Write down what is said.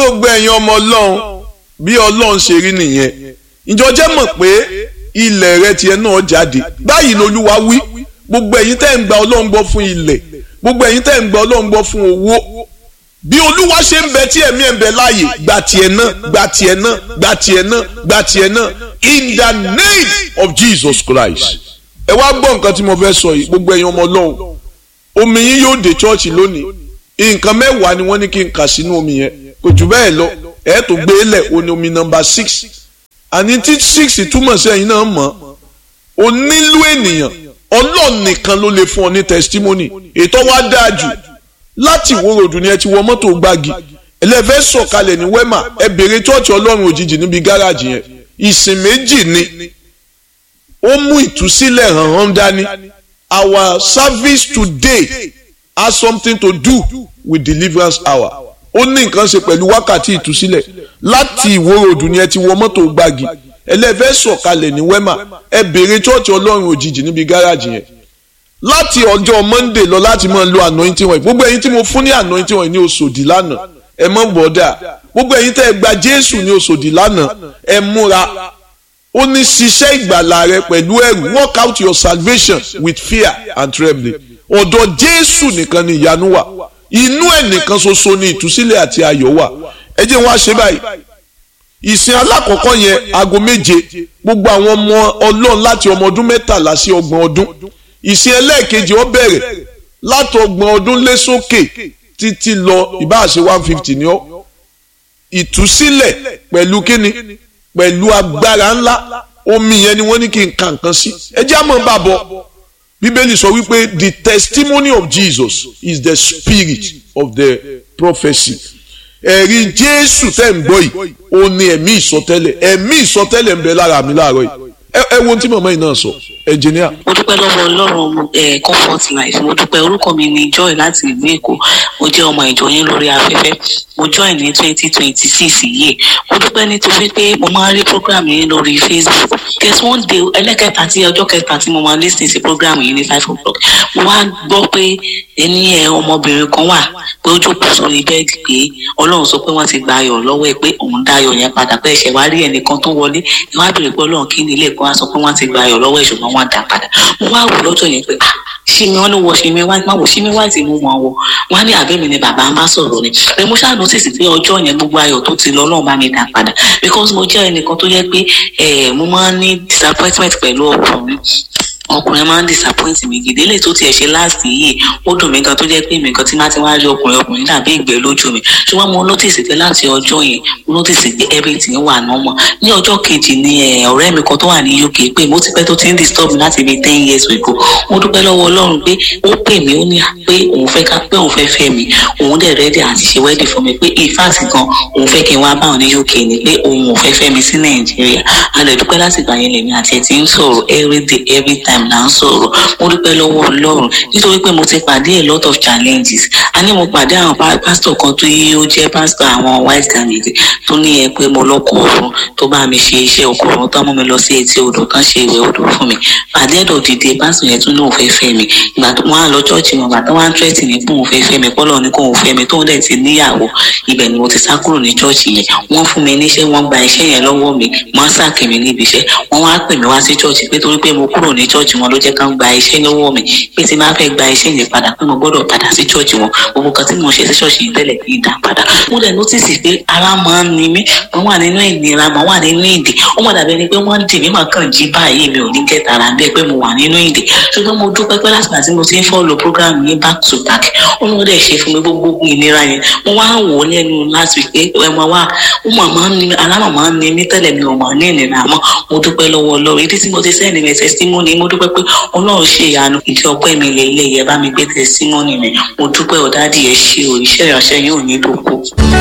gbogbo ẹ̀yin ọmọ ọlọ́run bí ọlọ́run ṣe rí nìyẹn ìjọ jẹ́ mọ̀ pé ilẹ̀ rẹ tiẹ̀ náà jáde báyìí lolúwa wí gbogbo ẹ̀yin tẹ́ ń gba ọlọ́run gbọ́ fún ilẹ̀ gbogbo ẹ̀yin tẹ́ ń gba ọlọ́run gbọ́ fún owó bí olúwa ṣe ń bẹ tí ẹ̀mí ẹ̀ ń bẹ láàyè gba tiẹ̀ náà gba tiẹ̀ náà gba tiẹ̀ náà gba tiẹ̀ náà in the name of Jesus Christ ẹ wá gbọ́ nǹkan tí mo fẹ́ sọ yìí gbogbo ẹ̀yin ọmọ ọlọ́run omi yín yóò dé chọ́ọ̀chì lónìí nǹkan mẹ́wàá ni wọ́n ní kí n kà sínú omi yẹn kò jù bẹ́ẹ̀ lọ ẹ̀ tó gbé lẹ̀ o ní omi nọmba six àní tí six túmọ̀ sí ẹ̀yin náà mọ̀ o nílò ènìyàn ọlọ́run nìkan ló lè fún ọ ní testimony ètò wa dáa jù láti ìwó ròdù ni ẹ ti wọ mọ́tò gbági ẹlẹ́fẹ́ sọ̀kalẹ̀ ní wẹ́mà ẹ bèrè chọ́ọ̀chì ọlọ́run òjijì níbi gáràjì yẹn ìsìn méjì ni ó mú ìtúsílẹ̀ hàn hàn dání our service today has something to do with deliverance hour ó ní nǹkan ṣe pẹ̀lú wákàtí ìtúsílẹ̀ láti ìwó ròdù ni ẹ ti wọ mọ́tò gbági ẹlẹ́fẹ́ sọ̀kalẹ̀ ní wẹ́mà ẹ bèrè chọ́ọ̀chì ọlọ́run òjijì níbi gáràjì yẹn láti ọjọ́ monday lọ láti máa lo anointing wọ̀nyí gbogbo ẹ̀yin tí mo fún ní anointing wọ̀nyí ní oṣòdì lánàá ẹ mọ̀ bọ́dà gbogbo ẹ̀yin tẹ́ ẹ gba jésù ní oṣòdì lánàá ẹ múra ó ní ṣiṣẹ́ ìgbàlà rẹ pẹ̀lú ẹ̀rù work out your salvation with fear and trembling ọ̀dọ̀ jésù nìkan ni ìyanu wà inú ẹ̀ nìkan ṣoṣo ni ìtúsílẹ̀ àti ayọ̀ wà ẹ jẹ́ wá ṣe báyìí ìsìn alákọ̀ọ́kọ́ yẹn aago méje gbogbo àwọn ọmọ ọlọ́run láti ọmọ ọdún mẹ́tàlá sí ọgbọ̀n ọdún ìsìn ẹlẹ́ẹ̀kejì ó bẹ̀rẹ̀ látọgbọ̀n ọdún lé sókè títí lọ ìbáàṣe one fifty ni ó ìtúsílẹ̀ pẹ̀lú kíni pẹ̀lú agbára ńlá omi yẹn ni wọ́n ní kí n ka nǹkan sí ẹ jẹ́ àmọ́ bá bọ̀ bíbélì sọ wípé the testimony of Jesus is the spirit of the prophecy ẹ̀rí jésù tẹ́ ń gbọ́ yìí ó ní ẹ̀mí ìsọtẹ́lẹ̀ ẹ̀mí ìsọtẹ́lẹ̀ ń bẹ lára mi láàárọ̀ yìí ẹ wo ohun tí màmá yìí náà sọ ẹnjìníà. mo dúpẹ́ lọ́wọ́ ọlọ́run ẹ̀ comfort life mo dúpẹ́ orúkọ mi ni joy láti ìlú èkó mo jẹ́ ọmọ ìjọ yín lórí afẹ́fẹ́ mo join ní twenty twenty six yìí mo dúpẹ́ nítorí pé mo máa ń rí program yín lórí facebook guess one day ẹlẹ́kẹta tí ọjọ́ kẹta tí mo máa lis ten sí program yìí ní five o'clock mo wá gbọ́ pé ẹni ẹ ọmọbìnrin kan wà pé ó jókòó sórí bẹ́ẹ̀dì pé ọlọ́run sọ pé wọ́n ti gba ayọ̀ lọ́wọ́ ẹ pé òun dá ayọ̀ yẹn padà pé ẹ̀ṣẹ̀ wá rí ẹnìkan tó wọlé ẹ wá bèrè pé ọlọ́run kí ni ilé ẹ̀kọ́ wá sọ pé wọ́n ti gba ayọ̀ lọ́wọ́ ẹ̀ ṣùgbọ́n wọ́n dá padà mo wá wò lọ́jọ́ yẹn pé ah ṣími wọn ló wọ ṣími wá má wò ṣími wá ti mú wọn wọ wọn ní àbẹ́mi ni bàbá ń bá sọ̀rọ̀ ni pé mo ṣáà nọ́tìsì pé ọjọ́ yẹn gbogbo ayọ̀ tó ti lọ ọlọ́run bá mi dá padà because mo jẹ́ ẹnìkan tó yẹ pé mo máa ń ní disappointment pẹ̀lú ọkùnrin ọkùnrin máa ń disappoint mi gidi lè tó tiẹ̀ ṣe last yìí ó dùn mí gan tó jẹ́ pé mi gan tí má ti wá rí ọkùnrin ọkùnrin dàbí ìgbẹ́ lójú mi ṣùgbọ́n mo notice pé láti ọjọ́ yẹn mo notice pé everything wà normal ní ọjọ́ kejì ni ọ̀rẹ́ mi kan tó wà ní UK pé mo ti pẹ́ tó ti ń disturb mi láti bí ten years ago mo dúpẹ́ lọ́wọ́ Ọlọ́run pé ó pè mí ó ní pé òun fẹ́ ká pé òun fẹ́ fẹ́ mi òun dẹ̀ ready àti ṣe wedding fún mi pé in fact gan òun fẹ́ kí n wá bá òun ní UK ni pé òun ò fẹ́ fẹ́ mi sí Nàìjíríà a lè dúpẹ́ láti gbà yẹn lèmi àti ẹ̀ ti ń sọ̀rọ̀ every day every time là ń sọ̀rọ̀ mo dúpẹ́ lọ́wọ́ ọlọ́run nítorí pé mo ti pàdé a lot of challenges a ní mo pàdé àwọn pásítọ̀ kan tó yí ó jẹ́ pásítọ̀ àwọn white candidate tó ní ẹ pé mo lọ́kọ̀ ọ̀run tó bá mi ṣe iṣẹ́ ọkọ̀ ọ̀run tó mú mi lọ sí etí odò kan ṣe ìwẹ̀ odò fún mi pàdé ẹ̀dọ̀ dìde pásítọ̀ yẹn tún ní òun fẹ́ fẹ́ mi ìgbà tó wọn á lọ chọ́ọ̀chì wọn bàtà wọn á tírẹ́tì ní pé òun fẹ́ fẹ́ mi kọ́lọ́ ní kó òun fẹ́ mi tóun dẹ̀ ti níyàwó ibẹ̀ ni mo ti sá kúrò ní chọ́ọ̀chì yẹn wọ́n fún mi níṣẹ́ wọ́n gba iṣẹ́ yẹn lọ́wọ́ mi wọ́n sàkè mi níbi iṣẹ́ wọ́n wá pè mí wá sí chọ́ọ̀chì pé torí pé mo kúrò ní chọ́ọ̀chì wọn ló jẹ́ ká gba iṣẹ́ lọ́wọ́ mi pé tí máa fẹ́ gba iṣẹ́ yẹn padà pé mo gbọ́dọ̀ padà sí chọ́ọ̀chì wọn gbogbo kan tí mo ṣe sí chọ́ọ̀chì yìí tẹ́lẹ̀ kì í dá padà mo dẹ̀ nọ́tìsì pé ara máa ń ni mí mo wà nínú ìnira mo wà nínú ìdè ó mọ̀ dàbí ẹni pé wọ́n dì mí mà kàn jí báyìí mi ò ní kẹ́ tara bẹ́ẹ̀ pé mo wà nínú ìdè ṣùgbọ́n mo dúpẹ́ pé láti àti mo ti ń fọ́ọ̀lù program yẹn back to back ó ní wọ́n dẹ̀ ṣe fún mi gbogbo ìnira yẹn mo wá wò ó lẹ́nu last week pé ẹ máa wá ó mà máa ń ni mí ara mà máa ń ni mí tẹ́lẹ̀ mi ò mà ní ìnira mọ́ mo dúpẹ́ lọ́wọ́ Ọlọ́run ìdí tí mo ti sẹ́ni mi testimony mo dúpẹ́ pé Ọlọ́run ṣe ìyanu ìdí ọpẹ́ mi lè ilé yẹ bá mi gbé testimony mi mo dúpẹ́ ọ̀dádìí ẹ ṣe o iṣẹ́ ìránṣẹ́ yóò nílò kó.